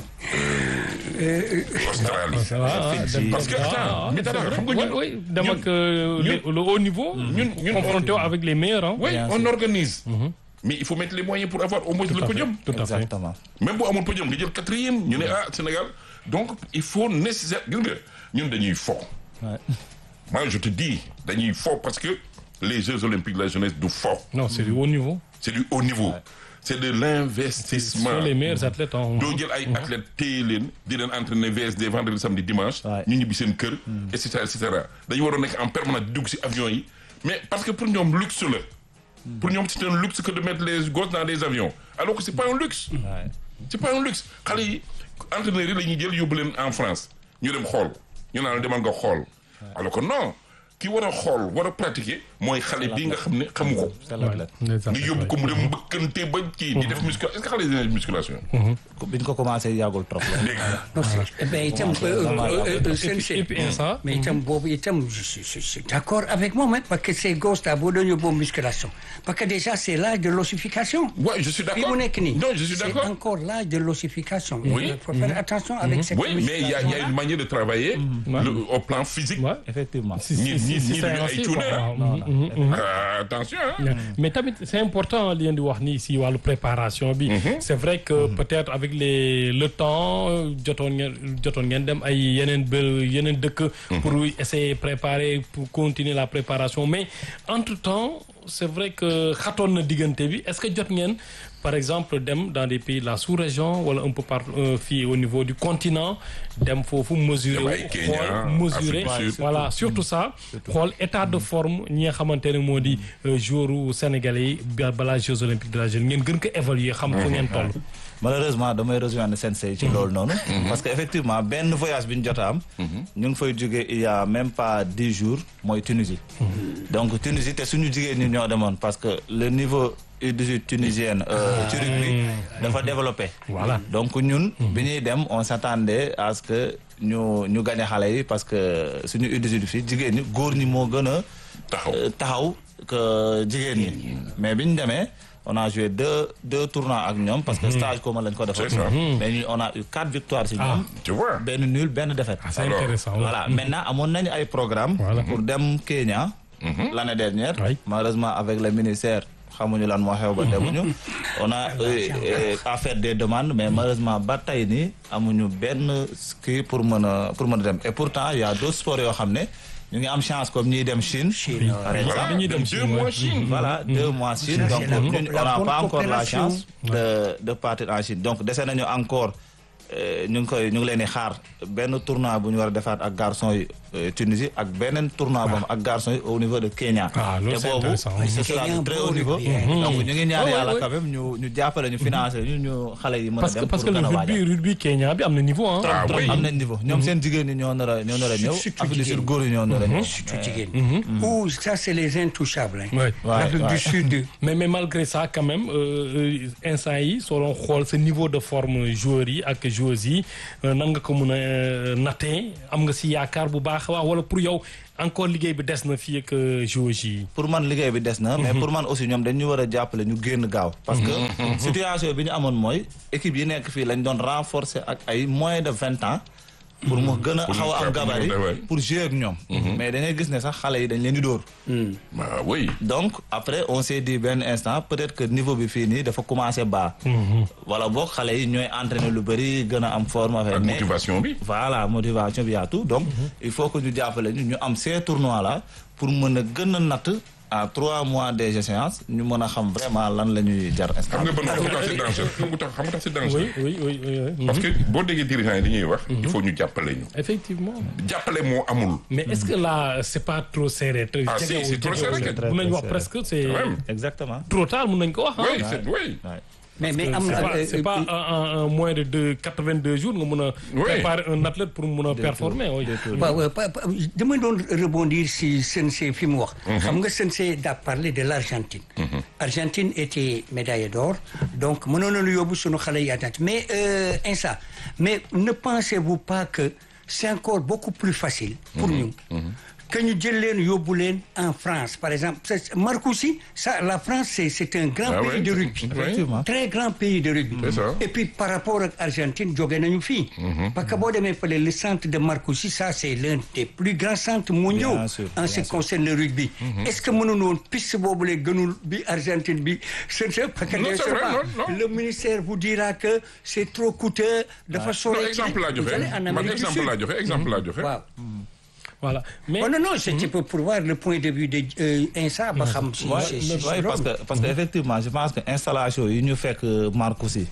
[SPEAKER 3] euh, Australie
[SPEAKER 1] Ça va, ah,
[SPEAKER 4] Fidji.
[SPEAKER 1] dem-
[SPEAKER 3] Parce que,
[SPEAKER 1] ah,
[SPEAKER 3] attends,
[SPEAKER 1] ah,
[SPEAKER 3] mais
[SPEAKER 1] c'est
[SPEAKER 3] attends,
[SPEAKER 1] vrai.
[SPEAKER 3] xam nga ñun-
[SPEAKER 1] Oui, oui, dem
[SPEAKER 3] ñun-
[SPEAKER 1] ak euh,
[SPEAKER 3] ñun-
[SPEAKER 1] le le haut niveau.
[SPEAKER 3] ñun ñun
[SPEAKER 1] confronté avec les meilleurs. hein.
[SPEAKER 3] oui
[SPEAKER 4] Bien
[SPEAKER 3] on
[SPEAKER 4] sûr.
[SPEAKER 3] organise mais il faut mettre les moyens pour avoir au moins le
[SPEAKER 1] Tout à fait,
[SPEAKER 3] podium
[SPEAKER 1] Tout à fait.
[SPEAKER 4] exactement
[SPEAKER 3] même bu amul podium nga jël quatrième ñu ne ah Sénégal donc il faut nécessaire gis nga ñun dañuy fo
[SPEAKER 4] Ouais.
[SPEAKER 3] moi je te dis dañuy fo parce que les Jeux olympiques de la jeunesse du fo
[SPEAKER 1] Non, c'est du haut niveau.
[SPEAKER 3] c'est du haut niveau c'est de
[SPEAKER 1] Ce
[SPEAKER 3] l'investissement
[SPEAKER 1] sont les meilleurs athlètes. hein.
[SPEAKER 3] doo jël ay athlètes téye leen di leen entraîner VSD vendredi samedi dimanche
[SPEAKER 4] Ouais.
[SPEAKER 3] ñu ñibbi seen kër et cetera et cetera dañu waroon nekk en permanence di dugg si avion yi mais parce que pour ñoom luxe la pour ñoom c'est un luxe que de mettre les gosses dans des avions alors que c'est pas un luxe
[SPEAKER 4] Ouais.
[SPEAKER 3] c'est pas un luxe xale yi entraîneurs yi la ñuy jël yóbbu leen en France ñu dem xool ñu naan demal nga xool alors que non ki war a xool war a pratiquer mooy xale bii nga xam ne xamu ko
[SPEAKER 4] c'est
[SPEAKER 1] Ouais,
[SPEAKER 4] l'athlète
[SPEAKER 1] les
[SPEAKER 3] nga
[SPEAKER 1] athlètes,
[SPEAKER 3] yóbbu
[SPEAKER 1] ouais.
[SPEAKER 3] ko mu dem mbëkkante ba kii di def musculation est-ce que xale yi dina def musculation
[SPEAKER 4] bi ñu ko commencé yàggul trop la
[SPEAKER 3] léegi
[SPEAKER 2] non c'est mais itam euh, euh, euh, seen-
[SPEAKER 1] Et puis, ça.
[SPEAKER 2] mais itam boobu itam je suis je suis d'accord avec moi même parce que ces gosses là boo doon yóbbu musculation parce que déjà c'est l'âge de l'ossification
[SPEAKER 3] ouais je suis
[SPEAKER 2] fii
[SPEAKER 3] d'accord
[SPEAKER 2] mu nekk nii
[SPEAKER 3] non je suis
[SPEAKER 2] c'est
[SPEAKER 3] d'accord
[SPEAKER 2] encore l'âge de l'ossification
[SPEAKER 3] Oui.
[SPEAKER 2] il faut faire attention avec cette
[SPEAKER 3] oui mais il y a il y a une manière de travailler le- au plan physique
[SPEAKER 1] Ouais.
[SPEAKER 4] effectivement
[SPEAKER 1] Si,
[SPEAKER 3] Ni-
[SPEAKER 1] si,
[SPEAKER 3] ni-
[SPEAKER 1] si,
[SPEAKER 3] ni
[SPEAKER 1] c'est
[SPEAKER 3] du ay
[SPEAKER 1] ainsi,
[SPEAKER 3] cuune,
[SPEAKER 1] quoi.
[SPEAKER 3] hein.
[SPEAKER 1] Waaw.
[SPEAKER 4] Non,
[SPEAKER 1] Mhm,
[SPEAKER 4] non,
[SPEAKER 1] mhm.
[SPEAKER 3] Ah, attention hein.
[SPEAKER 1] mais tamit c'est important li ngeen di wax nii si wàllu préparation bi. c'est vrai que peut-être avec les le temps euh, jotoon ngeen jotoon ngeen dem ay yeneen bë yeneen dëkk. pour essayer préparer pour continuer la préparation mais entre temps c'est vrai que xatoon na diggante bi est-ce que jot ngeen par exemple dem dans des pays de la sous-région wala un peu par euh, fii au niveau du continent dem foofu mesurer
[SPEAKER 3] Dem ay
[SPEAKER 1] wu
[SPEAKER 3] Kenya,
[SPEAKER 1] xool mesurer
[SPEAKER 3] Afrique du Sud.
[SPEAKER 1] voilà surtout ça xool état de forme ñi nga xamante ne moo di joueur sénégalais yi ba- balaa Jeux olympiques de la jeune ngeen gën ko évaluer xam fu ngeen toll
[SPEAKER 4] malheureusement damay rejoindre Sensei ci loolu noonu parce que effectivement benn voyage bi ñu jot a am ñu ngi fay jógee il y a même pas dix jours mooy Tunisie donc Tunisie te suñu jigéen ñi ñoo demoon parce que le niveau U18 tunisienne euh, ci rugby dafa développé
[SPEAKER 1] Voilà.
[SPEAKER 4] donc ñun bi ñuy dem on s'attendait à ce que ñu ñu gagné xale yi parce que suñu U18 fii jigéen ñi góor ñi moo gën a
[SPEAKER 3] Taxaw.
[SPEAKER 4] euh, taxaw que jigéen ñi mais bi ñu demee on a joué deux deux tournois ak ñoom parce que stage commun lañ ko defoon
[SPEAKER 3] C'est ça.
[SPEAKER 4] mais ñu on a eu quatre victoires si
[SPEAKER 1] Ah.
[SPEAKER 4] ñoom
[SPEAKER 3] tu vois
[SPEAKER 4] benn nul benn défaite
[SPEAKER 1] c'est
[SPEAKER 3] Alors,
[SPEAKER 1] intéressant
[SPEAKER 4] voilà maintenant amoon nañu ay programme
[SPEAKER 1] Voilà.
[SPEAKER 4] pour dem Kenya l'année dernière
[SPEAKER 1] Oui.
[SPEAKER 4] malheureusement avec le ministère xamuñu lan moo xew ba demuñu on a euh, euh, à faire des demandes mais malheureusement ba tey nii amuñu benn kii pour mën a pour mën a dem et pourtant il y a d'autres sports yoo xam ne ñu ngi am chance comme ñiy dem Chine par exemple
[SPEAKER 3] voilà
[SPEAKER 1] dañuy dem
[SPEAKER 3] dem
[SPEAKER 1] Chine,
[SPEAKER 3] deux
[SPEAKER 1] ouais.
[SPEAKER 3] mois Chine
[SPEAKER 4] voilà deux mois Chine
[SPEAKER 2] Ça,
[SPEAKER 4] donc
[SPEAKER 2] c'est la
[SPEAKER 4] ñun
[SPEAKER 2] co-
[SPEAKER 4] on
[SPEAKER 2] la
[SPEAKER 4] n'a
[SPEAKER 2] bonne
[SPEAKER 4] pas encore la
[SPEAKER 2] coopération.
[SPEAKER 4] chance de de partir en Chine donc dese nañu encore euh, ñu ngi koy ñu ngi leen di xaar benn tournoi bu ñu war a defaat ak garçon yi euh, Tunisie ak beneen tournoi boobu ak garçon yi au niveau de Kenya.
[SPEAKER 1] Ah, loolu
[SPEAKER 4] te
[SPEAKER 1] c'est
[SPEAKER 4] boobu
[SPEAKER 1] intéressant.
[SPEAKER 4] ce sera
[SPEAKER 2] Kenya
[SPEAKER 4] de très
[SPEAKER 2] bon
[SPEAKER 4] haut niveau.
[SPEAKER 2] rugby, hein.
[SPEAKER 4] donc ñu ngi ñaan
[SPEAKER 1] Ouais,
[SPEAKER 4] yàlla
[SPEAKER 1] ouais,
[SPEAKER 4] quand même ñu ñu jàppale ñu financer ñu ñu xale yi mën a
[SPEAKER 1] parce que
[SPEAKER 4] dem
[SPEAKER 1] parce que
[SPEAKER 4] pour
[SPEAKER 1] le
[SPEAKER 4] gën a
[SPEAKER 1] rugby
[SPEAKER 4] waajal.
[SPEAKER 1] rugby Kenya bi am na niveau ah.
[SPEAKER 3] Ah oui.
[SPEAKER 4] am nañ niveau ñoom seen jigéen ñi ñoo nar a ñoo nar a ñëw
[SPEAKER 2] surtout
[SPEAKER 4] Afrique du
[SPEAKER 2] jigéen
[SPEAKER 4] Sud
[SPEAKER 2] ñi.
[SPEAKER 4] góor yi ñoo nar a ñëw.
[SPEAKER 2] surtout jigéen ou ça c'est les intouchables hein.
[SPEAKER 1] Ouais.
[SPEAKER 4] Ouais,
[SPEAKER 2] L'Afrique
[SPEAKER 4] ouais.
[SPEAKER 2] du Sud
[SPEAKER 1] mais mais malgré ça quand même euh, euh, instant yi soo doon xool sa niveau de forme joueurs yi ak joueuses yi euh, nan nga ko mën a euh, nattee am nga si yaakaar bu baax a baax wala pour yow encore liggéey bi des na fii ak euh, joueuses yi.
[SPEAKER 4] pour man liggéey bi des na mais pour man aussi ñoom dañu war a jàppale ñu génn gaaw parce que situation bi ñu amoon mooy équipe yi nekk fii lañ doon renforcer ak ay moins de vingt ans pour mu gën a
[SPEAKER 3] Pour
[SPEAKER 4] xaw a am
[SPEAKER 3] ñu-
[SPEAKER 4] gabarit
[SPEAKER 3] pour ñu-
[SPEAKER 4] pour jouer ak ñoom mais da ngay gis ne sax xale yi dañ leen di dóor
[SPEAKER 3] ah oui.
[SPEAKER 4] donc après on s'est dit benn instant peut-être que niveau bi fii nii dafa commencer bas wala boog xale yi ñooy entraîner lu bëri gën a am forme affaire
[SPEAKER 3] ak
[SPEAKER 4] mais
[SPEAKER 3] motivation bi.
[SPEAKER 4] voilà motivation bi yaa tout donc il faut que ñu jàppale ñu ñu am ces tournois là pour mën a gën a natt à trois mois des échéances ñu mën a xam vraiment lan la ñuy jar instant
[SPEAKER 3] xam nga ban xam nga tax c'est dangereux xam nga tax xam nga tax c'est dangereux.
[SPEAKER 1] oui oui oui oui, oui.
[SPEAKER 3] parce que boo déggee dirigeants yi dañuy wax. il faut ñu jàppale ñu.
[SPEAKER 1] effectivement.
[SPEAKER 3] jàppale moo amul.
[SPEAKER 1] mais est-ce que là c'est pas trop serré. te
[SPEAKER 3] Ah, si,
[SPEAKER 1] jegewul,
[SPEAKER 3] c'est trop
[SPEAKER 1] jegewul.
[SPEAKER 3] serré,
[SPEAKER 4] kay.
[SPEAKER 1] mun nañu wax
[SPEAKER 4] Très, très
[SPEAKER 1] presque c'est
[SPEAKER 3] Quand même.
[SPEAKER 4] exactement
[SPEAKER 1] trop tard mun nañu ko wax ah.
[SPEAKER 3] oui c'est oui.
[SPEAKER 4] Ouais.
[SPEAKER 2] mais mais
[SPEAKER 1] C'est
[SPEAKER 2] am na
[SPEAKER 1] pas,
[SPEAKER 2] euh,
[SPEAKER 1] c'est pas
[SPEAKER 2] euh,
[SPEAKER 1] en, en- en moins de deux quatre-vingt-deux jours nga mun a.
[SPEAKER 3] Oui.
[SPEAKER 1] préparer un athlète pour mun a performer. oui.
[SPEAKER 2] waaw waaw pa- pa- dama doon rebondir si Sensei fi mu wax. xam nga Sensei daa parlé de l'Argentine. Argentine était médaillée d'or donc mënoon nañu yóbbu sunu xale yi Argentine mais euh, Insa mais ne pensez-vous pas que c'est encore beaucoup plus facile. pour ñu que ñu jël leen yóbbu leen en France par exemple c'est- Marcoussis ça la France c'est c'est un grand
[SPEAKER 3] Ah
[SPEAKER 2] pays
[SPEAKER 3] ouais,
[SPEAKER 2] de
[SPEAKER 3] c'est-
[SPEAKER 2] rugby.
[SPEAKER 4] effectivement.
[SPEAKER 2] très grand pays de rugby.
[SPEAKER 3] C'est ça.
[SPEAKER 2] et puis par rapport ak Argentine jóge nañu fii. parce que boo demee fële le centre de Marcoussis ça c'est l'un des plus grands centres mondiaux.
[SPEAKER 4] Bien sûr,
[SPEAKER 2] en
[SPEAKER 4] bien
[SPEAKER 2] ce qui
[SPEAKER 4] sûr.
[SPEAKER 2] concerne le rugby. est-ce que mënuñu woon piste boobu la gënul bi Argentine bi c'est c'est parce que
[SPEAKER 3] Non, c'est vrai, non, non.
[SPEAKER 2] le ministère vous dira que c'est trop coûteux. dafa sore
[SPEAKER 3] non exemple laa
[SPEAKER 2] Vous
[SPEAKER 3] joxe
[SPEAKER 2] allez en
[SPEAKER 3] man
[SPEAKER 2] Amérique du
[SPEAKER 3] exemple
[SPEAKER 2] Sud.
[SPEAKER 3] laa joxe exemple laa joxe.
[SPEAKER 2] waaw.
[SPEAKER 1] voilà mais.
[SPEAKER 2] Oh, non non c'était pour pour voir le point de vue de euh, Insa ba xam si
[SPEAKER 4] Ouais,
[SPEAKER 2] si- si- si
[SPEAKER 4] ouais, parce
[SPEAKER 2] loolu.
[SPEAKER 4] que parce que effectivement je pense que installation yi ñu fekk Marcoussis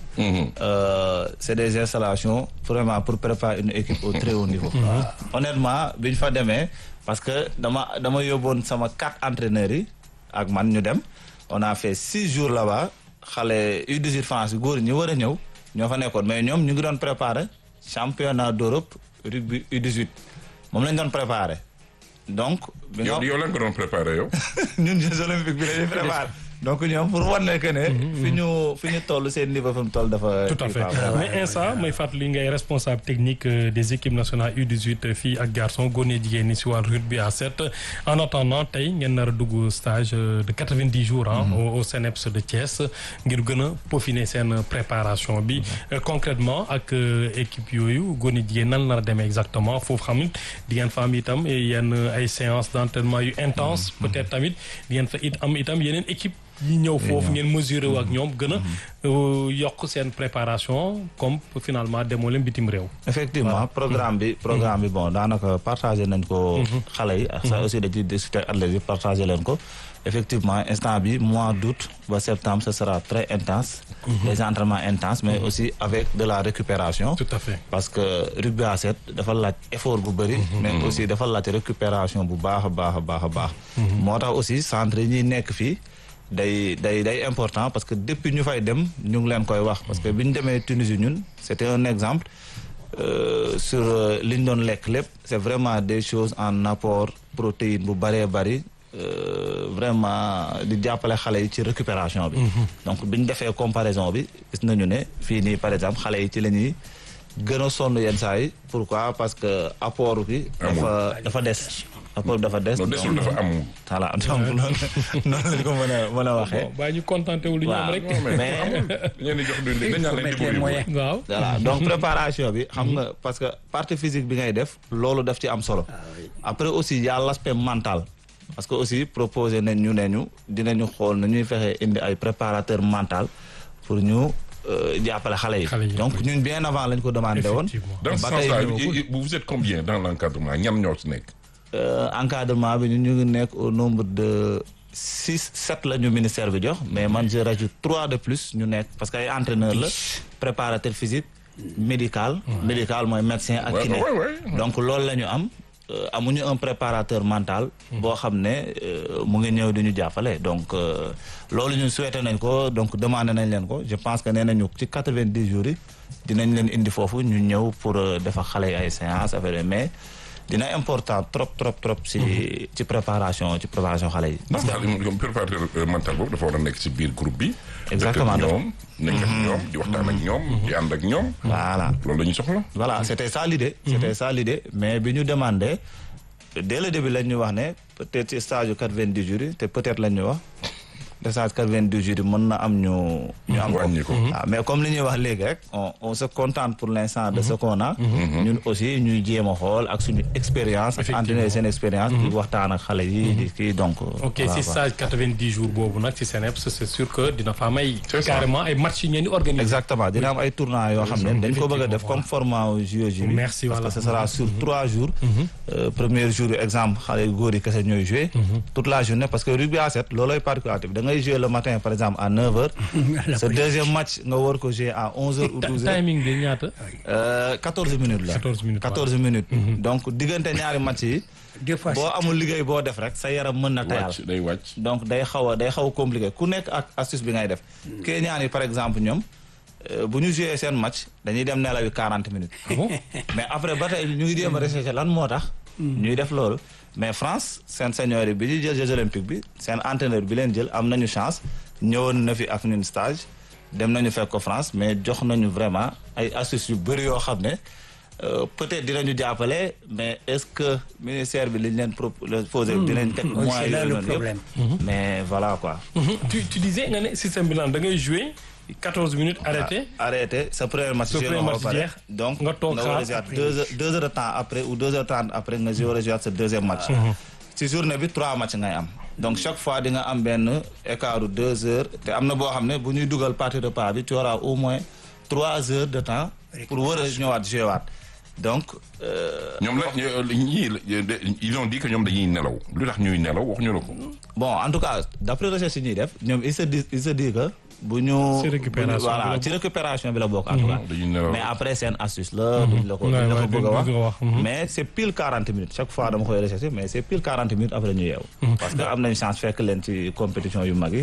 [SPEAKER 4] euh, c'est des installations vraiment pour préparer une équipe au très haut niveau honnêtement bi ñu fa demee parce que dama dama yóbboon sama quatre entraîneurs yi ak man ñu dem on a fait six jours là-bas xale U18 France yi góor ñi war a ñëw ñoo fa nekkoon mais ñoom ñu ngi doon préparer championnat d'Europe rugby U18 moom lañ doon préparer donc bi nga
[SPEAKER 3] yow yow lan nga doon préparé yow.
[SPEAKER 4] ñun Jeux olympiques bi lañuy préparé donc ñoom pour wan ne que ne fi ñu fi ñu toll seen niveau fi mu toll dafa
[SPEAKER 1] tout à fait mais instant may fàttali ngay responsable technique euh, des équipes nationales U18 filles ak garçons góor ñi jigéen ñi si wàllu rugby à 7 en attendant tey ngeen nar a dugg stage euh, de 90 jours ah au au CNEPS de Thiès ngir gën a peaufiner seen préparation bi Euh, concrètement ak euh, équipe yooyu góor ñi jigéen nan nar a demee exactement foofu xam di ngeen fa am itam yenn ay séances d'entraînement yu intense peut-être tamit di ngeen fa it am itam yeneen équipe yi ñëw foofu ngeen mesurer wu ak ñoom gën a euh, yokk seen préparation comme finalement demoo leen bitim réew.
[SPEAKER 4] effectivement programme bi programme bi bon daanaka partagé nañ ko xale yi ak ça aussi dañuy discuter ak athlètes yi partagé leen ko effectivement instant bi mois d'août ba septembre ce sera très intense les entraînements intenses mais aussi avec de la récupération
[SPEAKER 1] tout à fait.
[SPEAKER 4] parce que rugby à 7 dafa laaj effort bu bëri mais aussi dafa laaj récupération bu baax a baax a baax a baax moo tax aussi centre yi ñuy nekk fii day day day important parce que depuis ñu fay dem ñu ngi leen koy wax parce que bi ñu demee Tunisie ñun c'était un exemple euh, sur euh, li ñu doon lekk lépp c'est vraiment des choses en apport protéine bu bëree bëri euh, vraiment di jàppale xale yi ci récupération bi donc bi ñu defee comparaison bi gis nañu ne fii nii par exemple xale yi ci la ñuy gën a sonn yenn saa yi pourquoi parce que apport bi dafa dafa des apport bi dafa des
[SPEAKER 3] non desul dafa am.
[SPEAKER 4] voilà donc noonu noonu lañ ko mën a mën a waxee
[SPEAKER 1] bon baa ñu contenté wu lu ñu am
[SPEAKER 4] waaw
[SPEAKER 1] rek.
[SPEAKER 3] mais
[SPEAKER 4] mais
[SPEAKER 3] amul dañ leen di jox du dañ
[SPEAKER 2] Il
[SPEAKER 3] naan
[SPEAKER 2] faut
[SPEAKER 3] leen
[SPEAKER 2] mettre
[SPEAKER 3] di
[SPEAKER 2] les
[SPEAKER 3] ko
[SPEAKER 2] moyens.
[SPEAKER 1] waaw.
[SPEAKER 4] voilà donc préparation bi xam nga parce que partie physique bi ngay def loolu daf ci am solo après aussi y a l'aspect mental parce que aussi proposé nañ ñu ne ñu dinañu xool na ñuy fexe indi ay préparateur mental pour ñu euh, jàppale xale
[SPEAKER 1] Xale yi.
[SPEAKER 4] yi donc ñun bien avant lañ ko demandé woon
[SPEAKER 1] Effectivement.
[SPEAKER 3] dans ce
[SPEAKER 4] ba tey
[SPEAKER 3] sens-là
[SPEAKER 4] ñëwagul.
[SPEAKER 3] i- i- vous êtes combien dans l'encadrement ñan ñoo ci nekk.
[SPEAKER 4] Euh, encadrement bi ñun ñu ngi nekk au nombre de six sept la ñu ministère bi jox mais man je rajoute trois de plus ñu nekk parce que ay entraîneur la préparateur physique médical médical mooy médecin ak
[SPEAKER 3] Ouais,
[SPEAKER 4] kiné
[SPEAKER 3] ouais, ouais.
[SPEAKER 4] donc loolu la ñu am euh, amuñu un préparateur mental. boo xam ne euh, mu ngi ñëw di ñu jàppale donc euh, loolu ñu souhaité nañ ko donc demandé nañ leen ko je pense que nee nañu ci quatre-vingt-dix jours yi dinañ leen indi foofu ñu ñëw pour euh, defar xale yi ay séances affaire yooyu mais dina important trop trop trop ci ci préparation ci préparation xale yi.
[SPEAKER 3] ndax daal ñoom préparateur euh, mental boobu dafa war a nekk ci biir groupe bi.
[SPEAKER 4] Exactement.
[SPEAKER 3] nekk ak ñoom nekk ak ñoom di waxtaan ak ñoom. di ànd ak ñoom.
[SPEAKER 4] voilà.
[SPEAKER 3] loolu la ñu soxla.
[SPEAKER 4] voilà c'était ça l'idée c'était ça l'idée mais bi ñu demandé dès le début lañ ñu wax ne peut-être ci stage yu quatre-vingt-dix jours yi te peut-être lañ ñu wax te stage quatre-vingt-dix jours yi mën na am ñu ñu am ko
[SPEAKER 3] wàññi ko.
[SPEAKER 4] waaw mais comme li ñuy wax léegi rek on on se contente pour l'instant de ce qu'on a ñun aussi ñuy jéem a xool ak suñu expérience ak entraîner seen expérience di waxtaan ak xale yi di kii donc
[SPEAKER 1] ok
[SPEAKER 4] voilà,
[SPEAKER 1] si
[SPEAKER 4] quoi.
[SPEAKER 1] stage 90 jours boobu nag ci CNEPS c'est sûr que dina fa am ay
[SPEAKER 3] C'est ça.
[SPEAKER 1] carrément ay match yu ngeen di organiser
[SPEAKER 4] exactement dina am ay tournois yoo xam ne dañ ko bëgg a def comme format JOJ bi
[SPEAKER 1] Merci,
[SPEAKER 4] parce
[SPEAKER 1] voilà.
[SPEAKER 4] que ce sera sur trois jours Euh, premier jour exemple xale yu góor yi kese ñooy jouer toute la journée parce que rugby à 7 loolooy particularité bi da ngay jouer le matin par exemple à 9 heures ce deuxième match nga war ko jouer à 11 heures ou 12 heures
[SPEAKER 1] timing bi ñaata
[SPEAKER 4] Euh, 14 minutes la
[SPEAKER 1] 14 minutes,
[SPEAKER 4] 14 minutes donc diggante ñaari match yi
[SPEAKER 2] Deux fois
[SPEAKER 4] boo
[SPEAKER 2] sept.
[SPEAKER 4] amul liggéey boo def rek sa yaram mën na tayal
[SPEAKER 3] wàcc day wàcc.
[SPEAKER 4] donc day xaw a day xaw a compliqué ku nekk ak astuce bi ngay def Kenyaan yi par exemple ñoom euh, bu ñu joué seen match dañuy dem nelaw yi 40 minutes
[SPEAKER 1] bon
[SPEAKER 4] mais après ba tey ñu ngi jéem a recherché lan moo tax ñuy def loolu mais France seen senior yi bi ñuy jël Jeux olympiques bi seen entraîneur bi leen jël am nañu chance ñëwoon na fi ak ñun stage dem nañu fekk ko France mais jox nañu vraiment ay astuces yu bëri yoo xam ne euh, peut-être dinañu jàppale mais est-ce que ministère bi liñ leen proposé dinañ teg
[SPEAKER 2] Oui,
[SPEAKER 4] moyens
[SPEAKER 2] c'est là
[SPEAKER 4] yooyu
[SPEAKER 2] le
[SPEAKER 4] noonu yëpp.
[SPEAKER 2] problème.
[SPEAKER 4] mais voilà quoi
[SPEAKER 1] tu tu disais nga ne système bi lan da ngay jouer 14 minutes arrêté
[SPEAKER 4] arrêté sa premier match
[SPEAKER 1] Sa
[SPEAKER 4] joué
[SPEAKER 1] premier
[SPEAKER 4] nga ko
[SPEAKER 1] match
[SPEAKER 4] ba pare
[SPEAKER 1] jeex,
[SPEAKER 4] donc
[SPEAKER 1] nga toog
[SPEAKER 4] nga war a
[SPEAKER 1] xaar
[SPEAKER 4] jouer deux heures deux heures de temps après ou deux heures trente après nga war a jouer sa deuxième match ci journée bi trois matchs ngay am donc chaque fois di nga am benn écart de deux heures te am na boo xam ne bu ñuy dugal partie de pas bi tu auras au moins trois heures de temps pour war a ñëwaat jouer waat donc euh,
[SPEAKER 3] ñoom la ñii ils ont dit que ñoom dañuy nelaw lu tax ñuy nelaw waxuñu la ko.
[SPEAKER 4] bon en tout cas d'après recherche yi ñuy def ñoom il se dit il se dit que bu ñu
[SPEAKER 1] Ci récupération
[SPEAKER 4] bu ñu-
[SPEAKER 1] bi la
[SPEAKER 4] voilà
[SPEAKER 1] bokk.
[SPEAKER 4] ci récupération bi la bokk en tout cas
[SPEAKER 3] dañuy nelaw.
[SPEAKER 4] mais après seen astuce la duñ la ko duñ
[SPEAKER 1] Ouais,
[SPEAKER 4] la
[SPEAKER 1] ouais,
[SPEAKER 4] ko bëgg a
[SPEAKER 1] duñ
[SPEAKER 4] wax
[SPEAKER 1] bëgg a wax, mhm.
[SPEAKER 4] mais c'est pile 40 minutes chaque fois dama koy rechercher mais c'est pile 40 minutes après ñu yeewu parce que am nañ chance fekk leen ci compétition yu mag yi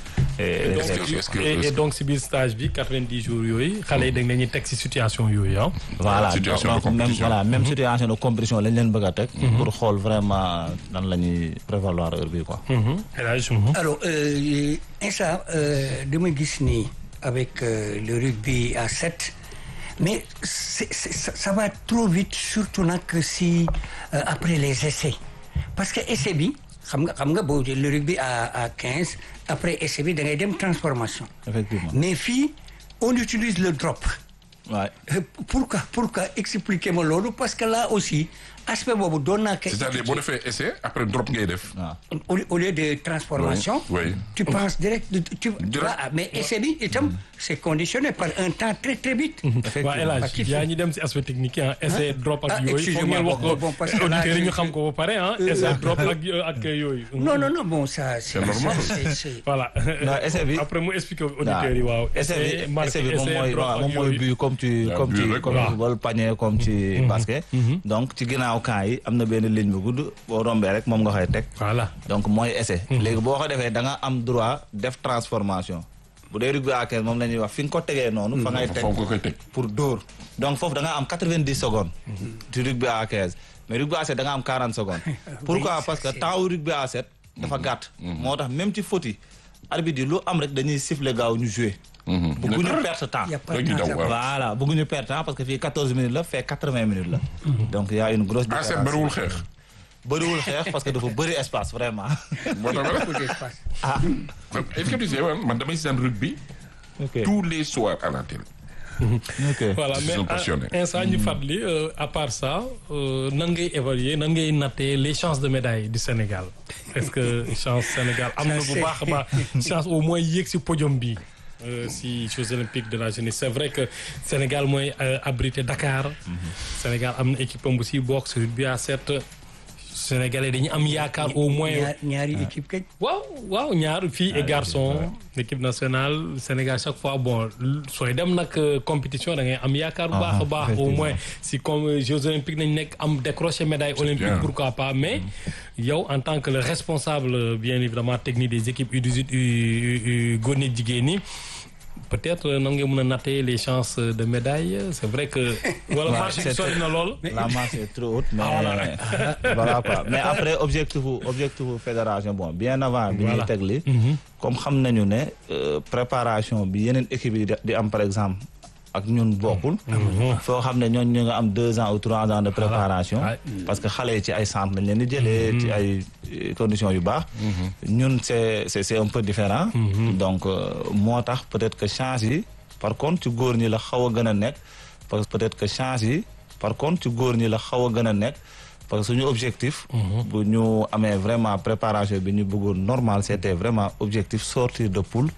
[SPEAKER 4] et
[SPEAKER 3] Est-ce que- est-ce que-
[SPEAKER 1] et,
[SPEAKER 3] est-ce
[SPEAKER 1] et
[SPEAKER 3] que-
[SPEAKER 1] donc si biir stage bi 90 jours yooyu xale yi dañ leen teg si situation yooyu ah
[SPEAKER 4] voilà
[SPEAKER 3] Situation de
[SPEAKER 4] donc même
[SPEAKER 3] compétition.
[SPEAKER 4] voilà même situation de compétition lañ leen bëgg a teg pour xool vraiment nan la ñuy prévaloir heure bi quoi
[SPEAKER 1] El Hadj mhm.
[SPEAKER 2] alors euh, Insa euh, dama gis ni avec euh, le rugby à 7 mais c'est, c'est, ça, ça va trop vite surtout nag si euh, après les essais parce que essai bi xam nga xam nga boo le rugby à à 15 après essai bi da ngay dem transformation
[SPEAKER 4] effectivement
[SPEAKER 2] mais fii on utilise le drop
[SPEAKER 4] ouais.
[SPEAKER 2] Euh, pourquoi pourquoi expliquez ma loolu parce que là aussi aspect boobu doon naa ko
[SPEAKER 3] c'est-à-dire boo defee essai après drop ngay def.
[SPEAKER 4] waaw
[SPEAKER 2] au, au lieu de transformation
[SPEAKER 3] Oui, oui.
[SPEAKER 2] tu penses direct tu
[SPEAKER 3] Direct.
[SPEAKER 2] voilà, mais essai bi itam c'est conditionné par un temps très très vite
[SPEAKER 1] waa El Hadj
[SPEAKER 2] Parce qu'il
[SPEAKER 1] yaa
[SPEAKER 2] faut-
[SPEAKER 1] ñi dem si aspect technique yi ah essai drop ak
[SPEAKER 2] Ah,
[SPEAKER 1] yooyu foog
[SPEAKER 2] excusez-moi,
[SPEAKER 1] ngeen wax
[SPEAKER 2] bon,
[SPEAKER 1] ko
[SPEAKER 2] bon, parce que là,
[SPEAKER 1] auditeurs yi ñu
[SPEAKER 2] je-
[SPEAKER 1] xam ko ba pare ah essai drop ak ak yooyu
[SPEAKER 2] non non non bon ça c'est
[SPEAKER 3] C'est normal.
[SPEAKER 2] c'est- c'est-
[SPEAKER 1] voilà
[SPEAKER 4] Non, essai bi-
[SPEAKER 1] après mu expliquer auditeurs yi waaw
[SPEAKER 4] essai bi
[SPEAKER 1] marqué,
[SPEAKER 4] essai bi moom
[SPEAKER 1] essai,
[SPEAKER 4] mooy
[SPEAKER 1] drop
[SPEAKER 4] waaw
[SPEAKER 1] ak
[SPEAKER 4] moom mooy
[SPEAKER 1] yooyu.
[SPEAKER 4] but comme ci
[SPEAKER 3] Ah,
[SPEAKER 4] comme
[SPEAKER 3] but
[SPEAKER 4] ci
[SPEAKER 3] rek,
[SPEAKER 4] comme
[SPEAKER 1] waaw.
[SPEAKER 4] ci football panier comme ci basket donc ci ginnaaw camp yi am na benn ligne bu gudd boo rombee rek moom nga koy teg
[SPEAKER 1] voilà
[SPEAKER 4] donc mooy essai léegi boo ko defee da nga am droit def transformation bu dee rugby à 15 moom la ñuy wax fi nga ko tegee noonu fa ngay teg
[SPEAKER 3] foofu nga koy teg.
[SPEAKER 4] pour dóor donc foofu da nga am 90 secondes ci rugby à 15 mais rugby à 7 da nga am 40 secondes pourquoi parce que temps wu rugby à 7 dafa gàtt moo tax même ci faute yi arbitre yi lu am rek dañuy siffler gaaw ñu jouer bëgguñu perte temps
[SPEAKER 2] y a pas
[SPEAKER 3] Rek ñu
[SPEAKER 2] de
[SPEAKER 3] daw,
[SPEAKER 2] temps
[SPEAKER 3] waaw.
[SPEAKER 4] voilà bëgguñu perte temps parce que fii 14 minutes la fait 80 minutes la donc y a une grosse
[SPEAKER 3] ah c'est
[SPEAKER 4] différence
[SPEAKER 3] bariwul xeex.
[SPEAKER 4] bëriwul xeex parce que dafa bëri espace vraiment
[SPEAKER 3] moo tax
[SPEAKER 2] beaucoup d'espace.
[SPEAKER 3] man est-ce que tu sais man man damay seetaan rugby
[SPEAKER 4] ok
[SPEAKER 3] tous les soirs à la télé.
[SPEAKER 4] ok
[SPEAKER 1] voilà
[SPEAKER 3] Ils
[SPEAKER 1] mais
[SPEAKER 3] sont passionnés.
[SPEAKER 1] ah, instant ñu fàttali euh, à part ça euh, nan ngay évaluer nan ngay nattee les chances de médaille du Sénégal est-ce que chance Sénégal am na bu
[SPEAKER 2] c'est-
[SPEAKER 1] baax a baax chance au moins yéeg si podium bi euh, si Jeux olympiques de la jeunesse c'est vrai que Sénégal mooy euh, abrité Dakar Sénégal am na équipe am bu si bokk si rugby à sept Sénégalais dañu am yaakaar au moins.
[SPEAKER 2] ñaar ñaari équipe kañ.
[SPEAKER 1] waaw waaw ñaar filles et garçons équipe nationale Sénégal chaque fois bon sooy dem nag compétition da ngay am yaakaar bu baax a baax au moins si comme Jeux olympiques nañ nekk am décroché médaille olympique
[SPEAKER 3] bien.
[SPEAKER 1] pourquoi pas mais yow en tant que le responsable bien évidemment technique des équipes U18 U U góor ñi jigéen ñi peut-être nan nga mën a nattee les chances de médaille c'est vrai que wala marché bi sori na lool
[SPEAKER 4] la marche est trop haute mais voilà quoi mais après objectif objectif fédération bon bien avant bi ñuy
[SPEAKER 1] Voilà.
[SPEAKER 4] teg li comme xam nañu ne euh, préparation bi yeneen équipe yi di di am par exemple ak ñun bokkul foo xam ne ñooñ ñu nga am deux ans ou trois ans de préparation
[SPEAKER 1] Ouais.
[SPEAKER 4] parce que xale yi ci ay centre lañ leen di jëlee ci ay euh, conditions yu baax ñun c'est c'est c'est un peu différent donc euh, moo tax peut-être que chance yi par contre ci góor ñi la xaw a gën a nekk parce que peut-être que chance yi par contre ci góor ñi la xaw a gën a nekk parce que suñu objectif bu ñu amee vraiment préparation bi ñu bëggoon normal c'était vraiment objectif sortir de poule